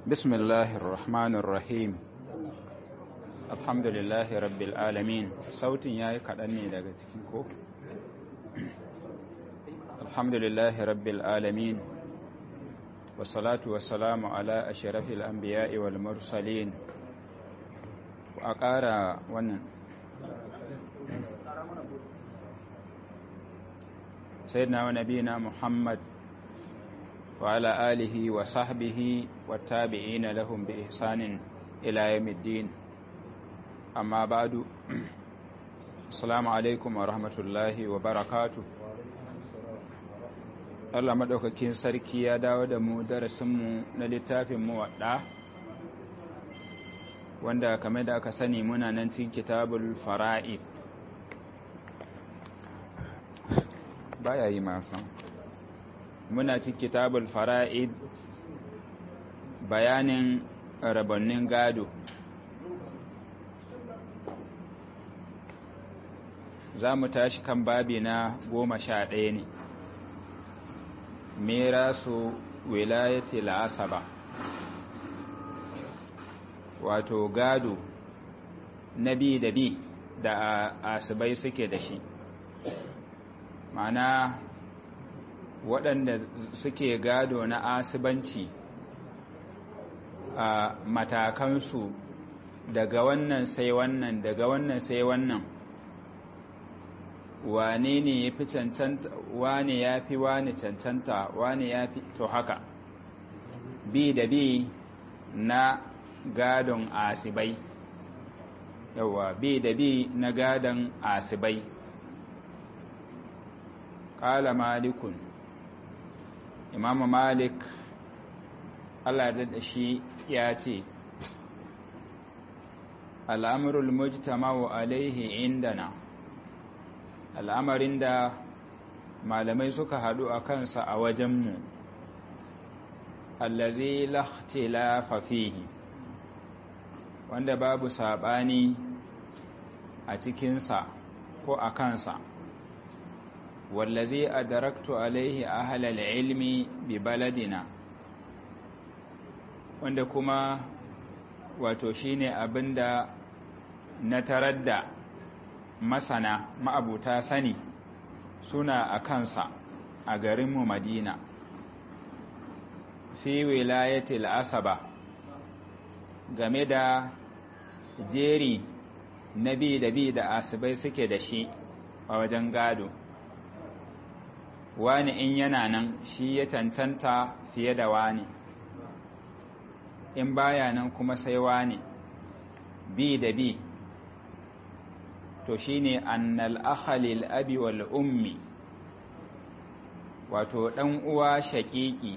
بسم الله الرحمن الرحيم الحمد لله رب العالمين صوت yayi kadan ne daga cikin ko الحمد لله رب العالمين والصلاة والسلام على أشرف الأنبياء والمرسلين وأقارى ونن سيدنا ونبينا محمد وعلى آله وصحبه والتابعين لهم بإحسان إلى يوم الدين أما بعد السلام عليكم ورحمة الله وبركاته Allah maɗaukakin sarki ya dawo da mu darasinmu na littafin muwaɗa wanda kame da aka sani muna nan cikin kitabul fara'id baya yi masan muna cikin kitabul fara'id bayanin rabannin gado za mu tashi kan babi na goma sha ɗaya ne merasu wilayati la'asaba wato gado na bi da bi da asibai suke da shi mana waɗanda suke gado na asibanci a matakansu daga wannan sai wannan daga wannan sai wannan wane ne ya fi cancanta wane ya fi wane cancanta wane ya fi to haka bi da bi na gadon asibai yawa bi da bi na gadon asibai ƙala malikun imamu malik allah da shi ya ce al'amurul mujtama'u alaihi indana al'amarin da malamai suka haɗu a kansa a wajenmu allazi lakhtilafa fihi wanda babu saɓani a cikinsa ko a kansa wallazi adaraktu alaihi ahlal ilmi bi baladina wanda kuma wato shine abinda na tarar da masana ma'abuta sani suna a kansa a garinmu madina fi wilayatil asaba game da jeri na bi da bi da asibai suke da shi a wajen gado wani in yana nan shi ya cancanta fiye da wani in baya nan kuma sai wani bi da bi to shine annal akhalil abi wal ummi wato dan uwa shaqiqi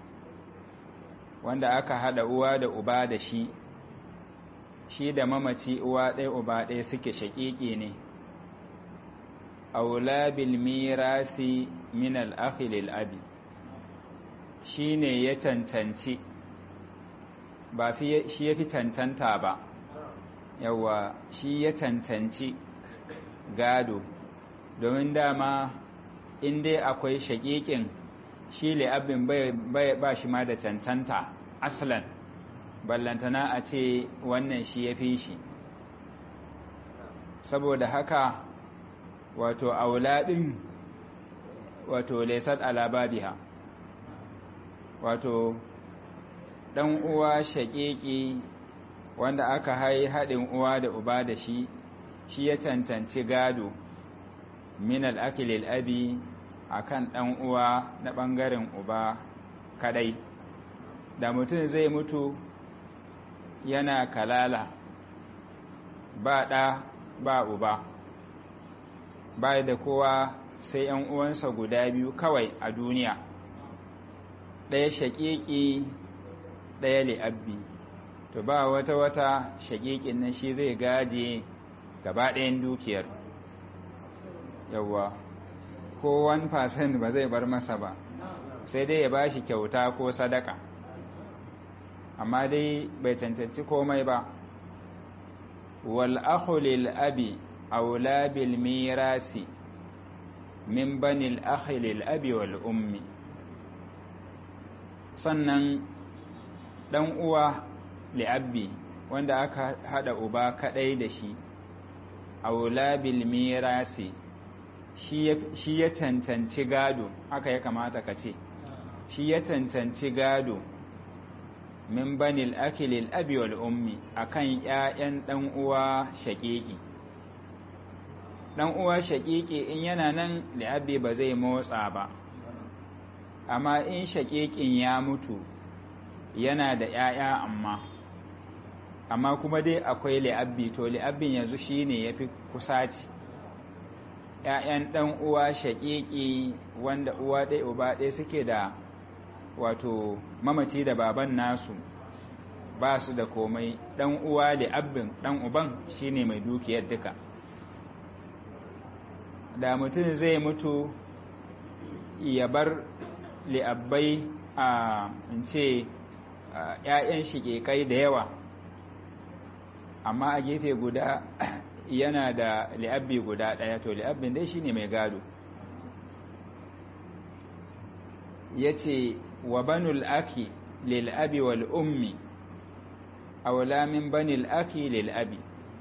wanda aka hada uwa da uba da shi shi da mamaci uwa ɗaya uba ɗaya suke shaqiqi ne aula bil mirasi min al akhilil abi shine ya cancanci ba shi ya fi cancanta ba yawa shi ya cancanci gado domin dama in dai akwai shaƙiƙin shi abin ba shi ma da cancanta aslan ballantana a ce wannan shi ya fi shi saboda haka wato auladin wato laisat alababiha wato ɗan uwa shaƙiƙi wanda aka hai haɗin uwa da uba da shi shi ya cancanci gado min al'akilil abi a kan ɗan uwa na ɓangaren uba kadai da mutum zai mutu yana kalala ba ɗa ba uba ba da kowa sai ‘yan uwansa guda biyu kawai a duniya ɗaya shaƙiƙi ɗaya li'abbi to ba wata wata shaƙiƙin nan shi zai gaje gaba ɗayan dukiyar yawwa ko 1% ba zai bar masa ba sai dai ya bashi kyauta ko sadaka amma dai bai cancanci komai ba wal akhulil abi aula bil mirasi min banil akhilil abi wal ummi sannan ɗan uwa li'abbi wanda aka haɗa uba kaɗai da shi aula bil mirasi shi ya cancanci gado haka ya kamata ka ce shi ya cancanci gado min banil akilil abi wal ummi akan ƴaƴan dan uwa shaqiqi dan uwa shaqiqi in yana nan li'abi ba zai motsa ba amma in shaqiqin ya mutu yana da ƴaƴa amma amma kuma dai akwai li'abbi to li'abbin yanzu shine yafi kusaci ƴaƴan dan uwa shaqiqi wanda uwa ɗaya uba ɗaya suke da wato mamaci da baban nasu ba su da komai dan uwa li'abbin dan uban shine mai dukiyar duka da mutum zai mutu ya bar li'abbai a in ce ‘ya'yan shiƙeƙai da yawa amma a gefe guda yana da li'abbi guda ɗaya to li'abbin dai shine mai gado ya ce wa banul aki lil'abi wal ummi aula min banil aki lil'abi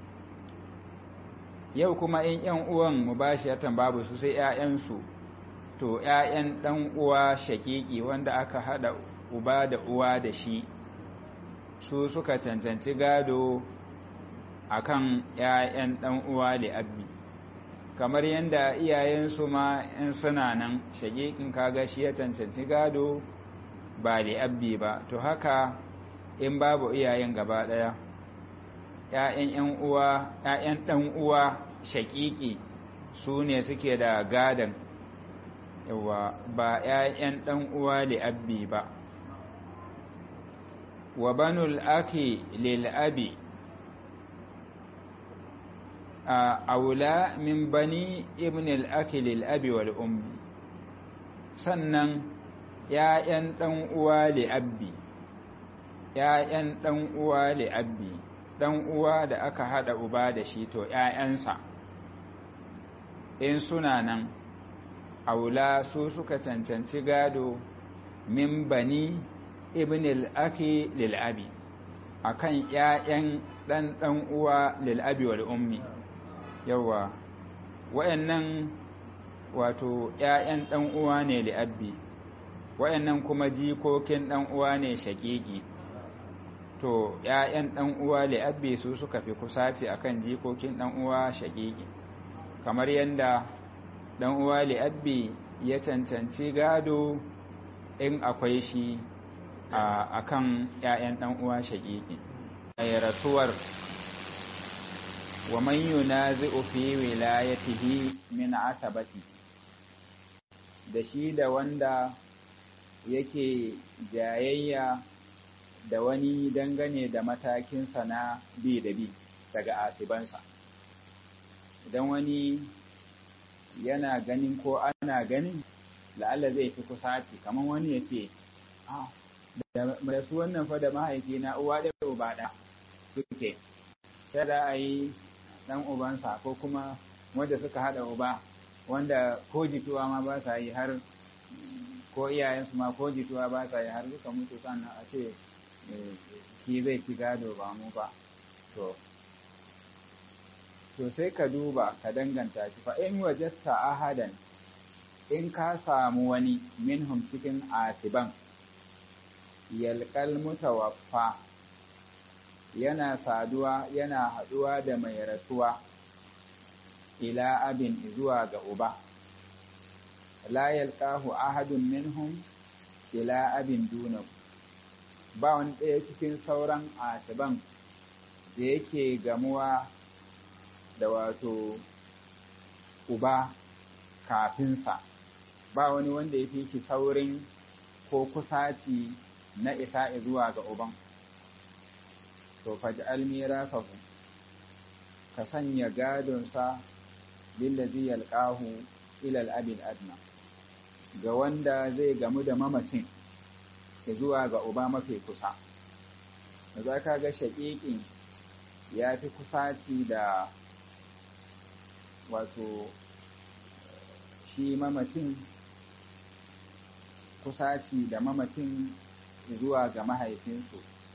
yau kuma in ‘yan uwan mu ba shi babu su sai ‘ya'yansu to ‘ya'yan ɗan uwa shaƙiƙi wanda aka haɗa uba da uwa da shi su suka cancanci gado a kan ‘ya'yan ɗan uwa da abbi kamar yadda iyayensu ma in suna nan shaƙiƙin kaga shi ya cancanci gado ba da abbi ba to haka in babu iyayen gaba ɗaya ‘ya'yan uwa ‘ya'yan ɗan uwa shaƙiƙi su ne suke da gadon yawa ba ‘ya'yan ɗan uwa li'abbi ba wa banul aki lil'abi a aula min bani ibn al'aki lil'abi wal ummi sannan ‘ya'yan ɗan uwa li'abbi ‘ya'yan ɗan uwa li'abbi ɗan uwa da aka haɗa uba da shi to ‘ya'yansa in suna nan aula su suka cancanci gado min bani ibn al-aki lil'abi akan ƴaƴan dan dan uwa lil'abi wal ummi yawa wayannan wato ƴaƴan dan uwa ne li'abbi wayannan kuma jikokin dan uwa ne shaqiqi to ƴaƴan dan uwa li'abbi su suka fi kusaci akan jikokin dan uwa shaqiqi kamar yanda dan uwa li'abbi ya cancanci gado in akwai shi a kan ‘ya'yan ɗan uwa shaƙiƙi a rasuwar wa man yunazi'u fi wilayatihi min asabati da shi da wanda yake jayayya da wani dangane da matakinsa na bi da bi daga asibansa idan wani yana ganin ko ana ganin la'alla zai fi kusaci kamar wani ya ce da su wannan fa da mahaifina uwa da uba da suke sai da a yi dan ubansa ko kuma wanda suka hada uba wanda ko jituwa ma ba sa yi har ko iyayensu ma ko jituwa ba sa yi har suka mutu sannan a ce shi zai ci gado ba mu ba to to sai ka duba ka danganta shi fa in wajatta ahadan in ka samu wani minhum cikin asiban yalƙal mutawaffa yana saduwa yana haɗuwa da mai rasuwa ila abin zuwa ga uba la yalqahu ahadun minhum ila abin dunahu ba wani ɗaya cikin sauran asiban da yake gamuwa da wato uba kafinsa ba wani wanda ya fi shi saurin ko kusaci na isa zuwa ga uban to faj'al mirasahu ka sanya gadonsa lillazi yalqahu ila al-abil adna ga wanda zai gamu da mamacin zuwa ga uba mafi kusa za ka ga shaƙiƙin ya fi kusaci da wato shi mamacin kusaci da mamacin zuwa ga mahaifinsu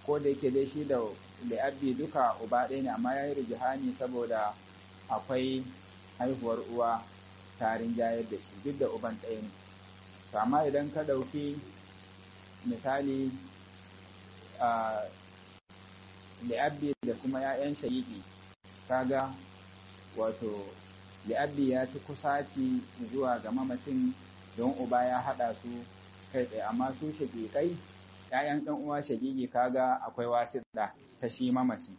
ko da yake dai shi da li'abbi duka uba ɗaya ne amma ya yi rijihani saboda akwai haihuwar uwa tarin jayar da shi duk da uban ɗaya ne to amma idan ka ɗauki misali a li'abbi da kuma 'ya'yan shayiƙi kaga wato li'abbi ya fi kusaci zuwa ga mamacin don uba ya haɗa su kai tsaye amma su shaƙiƙai ‘ya'yan ɗan uwa shaƙiƙi kaga akwai wasiɗa ta shi mamaci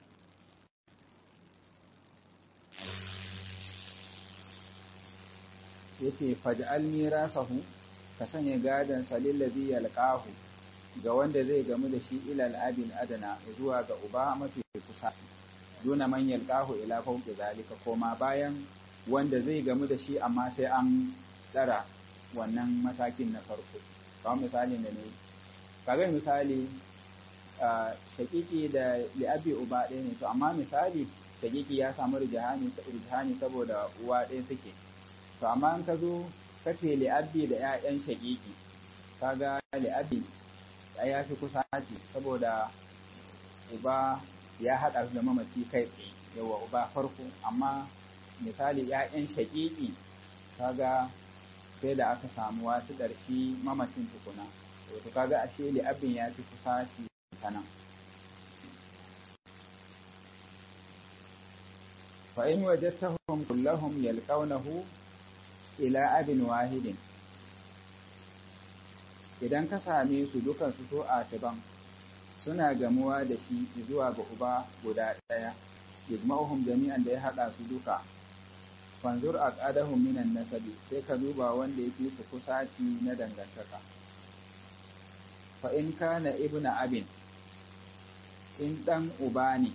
yace faj'al mirasahu ka sanya gadon salillazi yalqahu ga wanda zai gamu da shi ilal abin adana zuwa ga uba mafi kusa duna man yalqahu ila fawqi zalika koma bayan wanda zai gamu da shi amma sai an tsara wannan matakin na farko kamar misali da ne kaga misali shakiki da li'abi uba ɗaya ne to amma misali shakiki ya samu rijihani saboda uwa ɗaya suke to amma in ka zo ka ce li'abi da 'ya'yan shakiki kaga li'abi ya fi kusa ce saboda uba ya haɗa su da mamaci kai tsaye yawa uba farko amma misali 'ya'yan shakiki kaga sai da aka samu wasu ƙarfi mamacin tukuna to kaga ashe li'abin ya fi kusa shi sanan fa in wajadtahum kullahum yalqawnahu ila abin wahidin idan ka same su dukan su to asiban suna gamuwa da shi zuwa ga uba guda ɗaya yajma'uhum jami'an da ya haɗa su duka fanzur aqadahum minan nasabi sai ka duba wanda yake su kusaci na dangantaka fa in kana ibnu abin in dan uba ne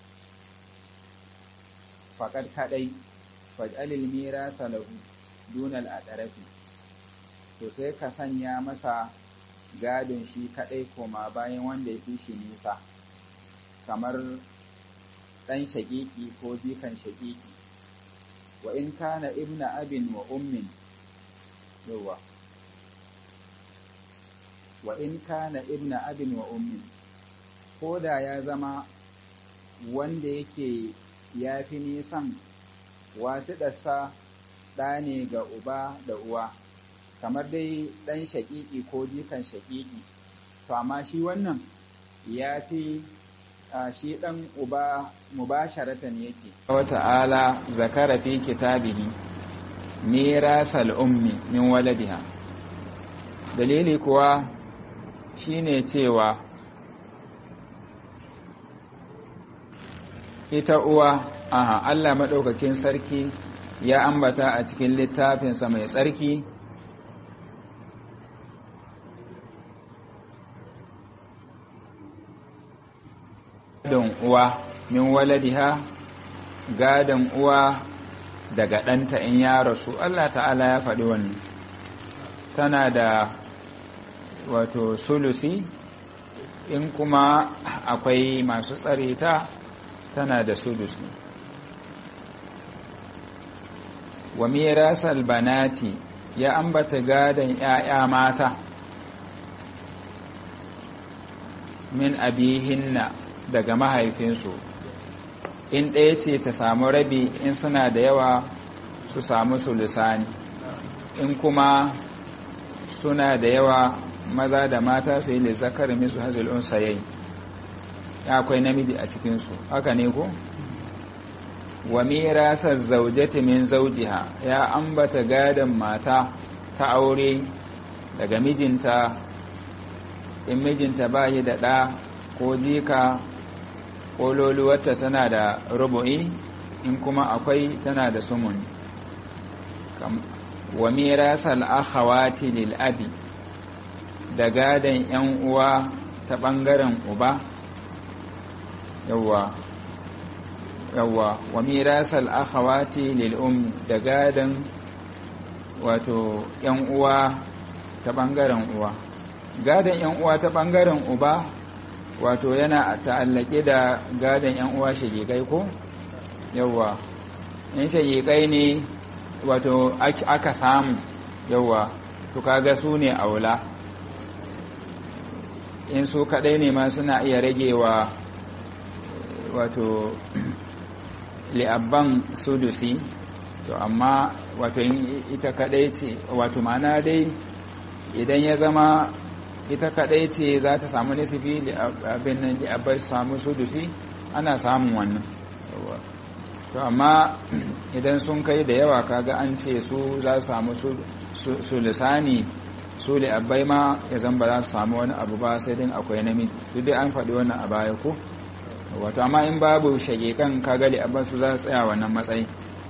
faqad kadai faj'alil mirasa lahu dunal adarafi to sai ka sanya masa gadon shi kadai koma bayan wanda ya fi shi nisa kamar dan shagiki ko jikan shagiki wa in kana ibna abin wa ummin yawa wa in kana ibna abin wa ummin ko da ya zama wanda yake ya fi nisan wasu ɗasa ɗa ne ga uba da uwa kamar dai ɗan shaƙiƙi ko jikan shaƙiƙi to amma shi wannan ya fi shi ɗan uba mubasharatan yake. Wata'ala zakara fi kitabihi mirasal ummi min waladiha. Dalili kuwa shine cewa ita uwa aha Allah maɗaukakin sarki ya ambata a cikin littafinsa mai tsarki gadon uwa min waladiha gadon uwa daga ɗanta in ya rasu Allah ta'ala ya faɗi wannan tana da wato sulusi in kuma akwai masu tsare ta tana da sulusi wa mirasal banati ya ambata gadon ‘ya'ya mata min abihinna daga mahaifinsu in ɗaya ce ta samu rabi in suna da yawa su samu sulusani in kuma suna da yawa maza da mata su yi lissakar misu hazilun sayayi ya akwai namiji a cikinsu haka ne ko? wa mirasar zaujati min zaujiha ya ambata gadon mata ta aure daga mijinta in mijinta ba yi da ɗa ko jika ƙololuwarta tana da rubu'i in kuma akwai tana da sumuni wa mirasal akhawati lil abi da gadon yan uwa ta ɓangaren uba yawwa yawwa wa mirasal akhawati lil um da gadon wato yan uwa ta ɓangaren uwa gadon yan uwa ta ɓangaren uba wato yana ta'allake da gadon yan uwa shagigai ko yawwa in shagigai ne wato aka samu yawwa to kaga su ne aula in su kadai ne ma suna iya ragewa wato li'abban sudusi to amma wato ita kadai ce wato ma'ana dai idan ya zama ita kadai ce za ta samu nisifi abin nan li'abban samu sudusi ana samun wannan to amma idan sun kai da yawa kaga an ce su za su samu su lisani su li'abbai ma ya zan ba za su samu wani abu ba sai din akwai namiji duk dai an faɗi wannan a baya ko wato amma in babu shagikan kagali abin su za su tsaya wannan matsayi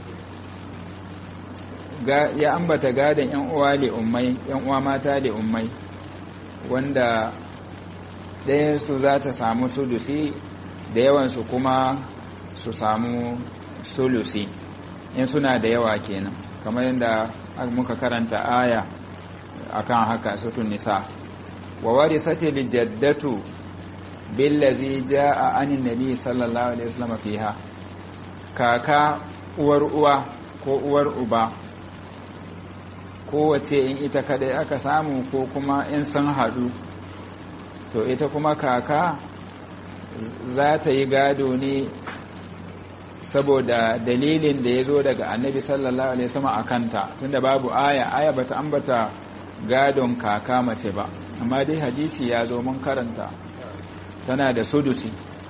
ya ambata gadon yan uwa le ummai yan uwa mata le ummai wanda ɗayan su za ta samu sulusi da yawan su kuma su samu sulusi in suna da yawa kenan kamar yadda muka karanta aya akan haka sutun nisa wa warisati lijaddatu billazi jaa anin nabi sallallahu alaihi wasallam fiha kaka uwar uwa ko uwar uba kowace in ita kadai aka samu ko kuma in sun hadu to ita kuma kaka za ta yi gado ne saboda dalilin da ya zo daga annabi sallallahu alaihi wasallam akanta tunda babu aya aya bata ambata gadon kaka mace ba amma dai hadisi ya zo mun karanta tana da sudusi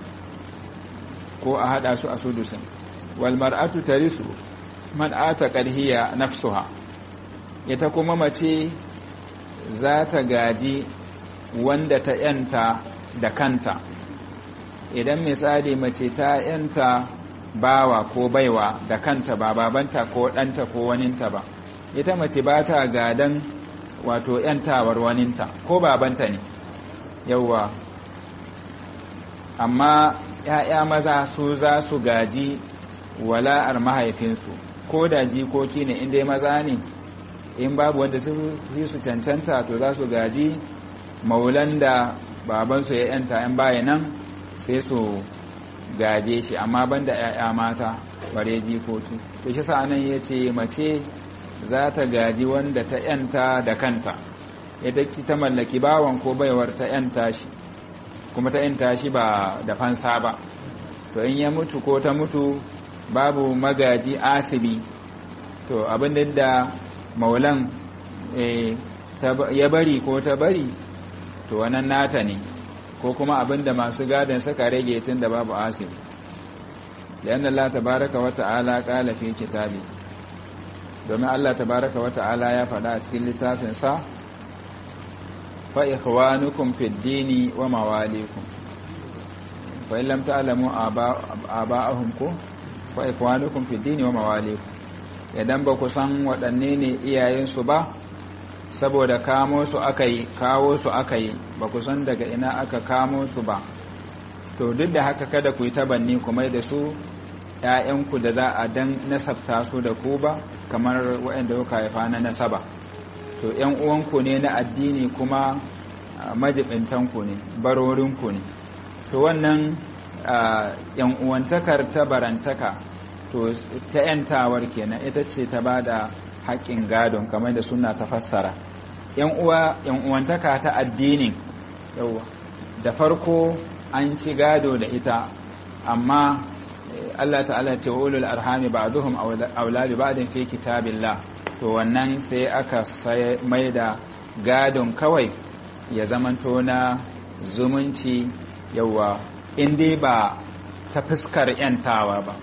ko a hada su a sudusin wal mar'atu tarisu man ata qarhiya nafsuha ita kuma mace za ta gaji wanda ta yanta da kanta idan misali mace ta yanta bawa ko baiwa da kanta ba babanta ko ɗanta ko waninta ba ita mace ba ta gadan wato yantawar waninta ko babanta ne yauwa amma ‘ya'ya maza su za su gaji wala'ar mahaifinsu ko da jikoki ne inda maza ne in babu wanda su fi su cancanta to za su gaji maulan da babansu ya yanta ‘yan baya nan sai su gaje shi amma banda ‘ya'ya mata bare jikoki to shi sa'anan ya ce mace za ta gaji wanda ta ‘yanta da kanta ita ta mallaki bawan ko baiwar ta ‘yanta shi kuma ta ‘yanta shi ba da fansa ba to in ya mutu ko ta mutu babu magaji asibi to abin da maulan ya bari ko ta bari to wannan nata ne ko kuma abin da masu gadon suka rage tun da babu asibi liyan Allah tabaraka wa ta'ala qala fi kitabi domin Allah tabaraka wa ta'ala ya faɗa a cikin littafinsa fa ikhwanukum fid dini wa mawalikum fa in lam ta'lamu aba'ahum ku fa ikhwanukum fid dini wa mawalikum idan ba ku san waɗanne ne iyayensu ba saboda kamo su aka yi kawo su aka yi ba ku san daga ina aka kamo su ba to duk da haka kada ku yi tabanni kuma da su ‘ya'yanku da za a dan nasabta su da ku ba kamar waɗanda kuka haifa na nasaba to ‘yan uwanku ne na addini kuma majibintanku ne barorinku ne to wannan ‘yan uwantakar ta barantaka to ta ‘yantawar kenan ita ce ta ba da haƙƙin gadon kamar da suna ta fassara ‘yan uwantaka ta addinin yawa da farko an ci gado da ita amma Allah ta'ala ce wa ulul arhami ba'duhum awla bi ba'din fi kitabillah to wannan sai aka mai da gadon kawai ya zamanto na zumunci yawa inda ba ta fuskar yantawa ba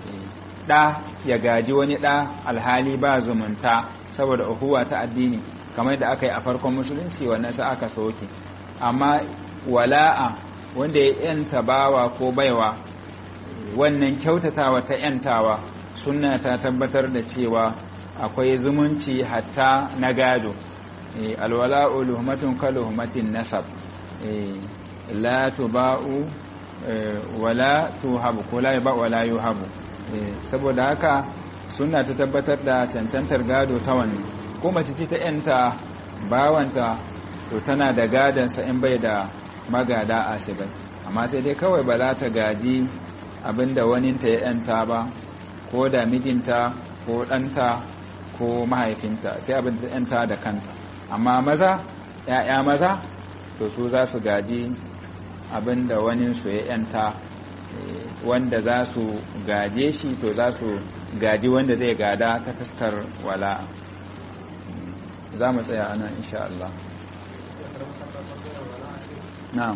ɗa ya gaji wani ɗa alhali ba zumunta saboda uhuwa ta addini kamar da aka yi a farkon musulunci wannan sai aka soke amma wala'a wanda ya yanta bawa ko baiwa wannan kyautatawa ta yantawa sunna ta tabbatar da cewa akwai zumunci hatta na gado alwala'u luhmatun kaluhmatin nasab la tuba'u wala tuhabu ko la ba wala yuhabu saboda haka sunna ta tabbatar da cancantar gado ta wannan ko mace ce ta yanta bawanta to tana da gadansa in bai da magada asibai amma sai dai kawai ba za ta gaji abinda waninta ya yanta ba ko da mijinta ko ɗanta ko mahaifinta sai abinda ta yanta da kanta amma maza ‘ya'ya maza to su za su gaji abinda wani su ya yanta wanda za su gaje shi to za su gaji wanda zai gada ta fuskar wala'a za mu tsaya ana insha Allah na'am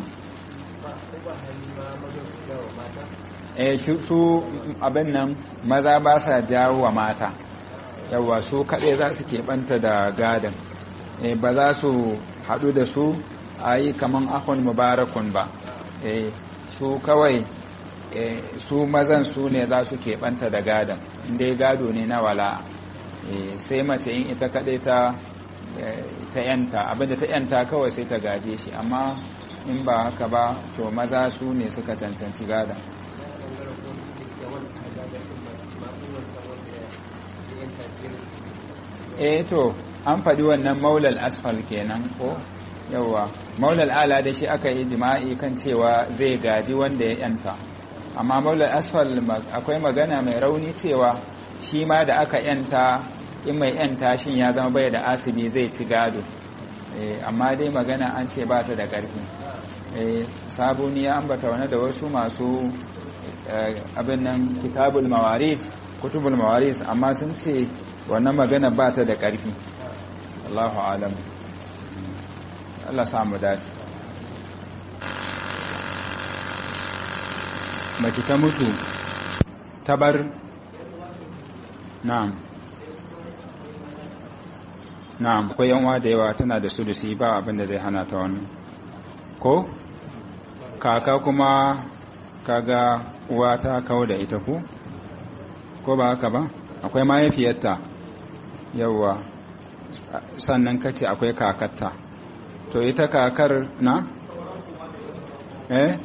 eh su abin nan maza ba sa jawo wa mata yawa su kaɗai za su keɓanta da gadon ba za su haɗu da su a yi kaman akon mubarakun ba su kawai su mazan su ne za su keɓanta da gadon inda gado ne na wala sai mace yin ita kaɗai ta ta yanta abinda ta yanta kawai sai ta gaje shi amma in ba haka ba to maza su ne suka cancanci gadon eh to an faɗi wannan maulal asfal kenan ko yawa maulal ala da shi aka yi jima'i kan cewa zai gaji wanda ya yanta amma maulal asfal akwai magana mai rauni cewa shi ma da aka yanta in mai yanta shin ya zama bai da asibi zai ci gado amma dai magana an ce ba ta da ƙarfi sabuni ya ambata wani da wasu masu abin nan kitabul mawaris kutubul mawaris amma sun ce wannan magana ba ta da ƙarfi Allahu alam Allah samu dace mace ta mutu ta bar na'am na'am akwai yanwa da yawa tana da sulusi ba abin da zai hana ta wannan ko kaka kuma kaga uwa ta kawo da ita ku ko ba haka ba akwai mahaifiyarta yawwa sannan kace akwai kakatta to ita kakar na eh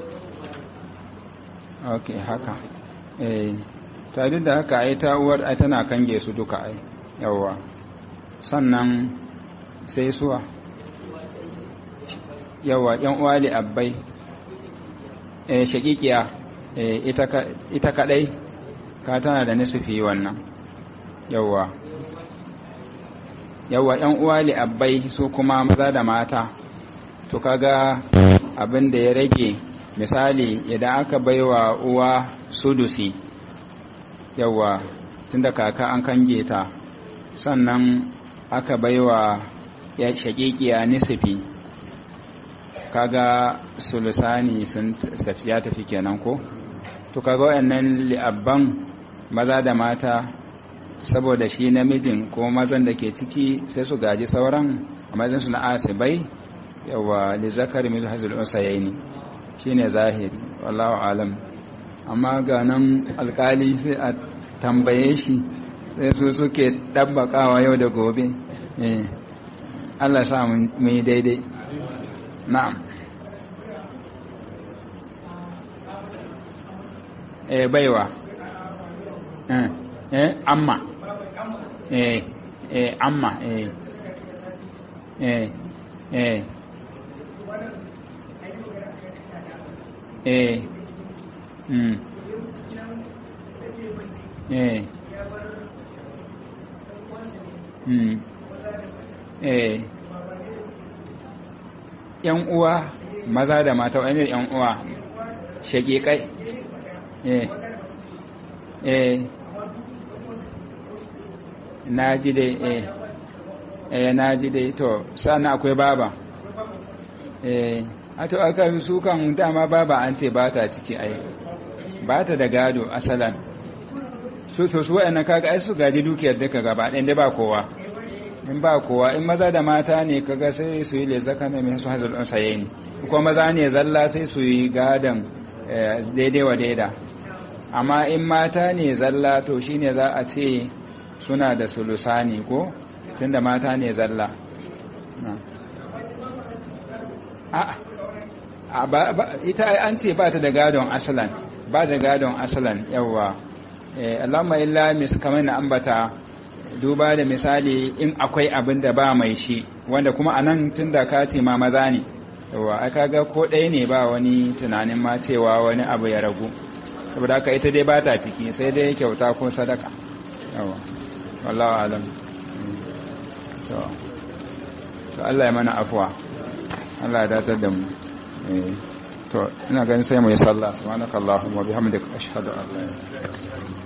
ok haka eh tare da haka ai ta uwar ai tana kange su duka ai yawwa sannan sai suwa yawwa yan uwali abbai eh shakikiya eh ita ita kadai ka tana da nisufi wannan yawwa yawwa ‘yan uwa li'abbai su kuma maza da mata to kaga abin da ya rage misali idan aka baiwa uwa sudusi yawwa tunda kaka an kange ta sannan aka baiwa ya shakikiya nisifi kaga sulusani sun ya tafi kenan ko to kaga wayannan li'abban maza da mata saboda shi namijin ko mazan da ke ciki sai su gaji sauran a mazan su na asibai yawa li zakari mil hazul usayaini shine zahiri wallahu alam amma ga nan alkali sai a tambaye shi sai su suke dabbakawa yau da gobe eh Allah sa mu yi daidai na'am eh baiwa eh eh amma eh eh amma eh eh eh eh mm eh mm eh yan uwa maza da mata wani yan uwa shaƙiƙai eh eh na ji dai eh eh na ji dai to sana akwai baba eh a to aka su kan dama baba an ce ba ta ciki ai ba ta da gado asalan su so su wa'annan kaga ai su gaji dukiyar duka gaba ɗayan dai ba kowa in ba kowa in maza da mata ne kaga sai su yi lezaka mai su hazard ɗin saye ne kuma maza ne zalla sai su yi gadon daidai wa daida amma in mata ne zalla to shine za a ce suna da sulusani ko tunda mata ne zalla ita an ce ba ta da gadon asalan ba da gadon asalan yawa Allahumma illa mis kamar na ambata duba da misali in akwai abin da ba mai shi wanda kuma anan tunda ka ce ma maza ne yawa aka ga ko ɗaya ne ba wani tunanin ma cewa wani abu ya ragu saboda haka ita dai ba ta ciki sai dai kyauta ko sadaka yawa wallahu alam to Allah ya mana afuwa Allah ya datar da mu to ina ganin sai mu yi sallah subhanakallahumma wa bihamdika ashhadu an la ilaha illa anta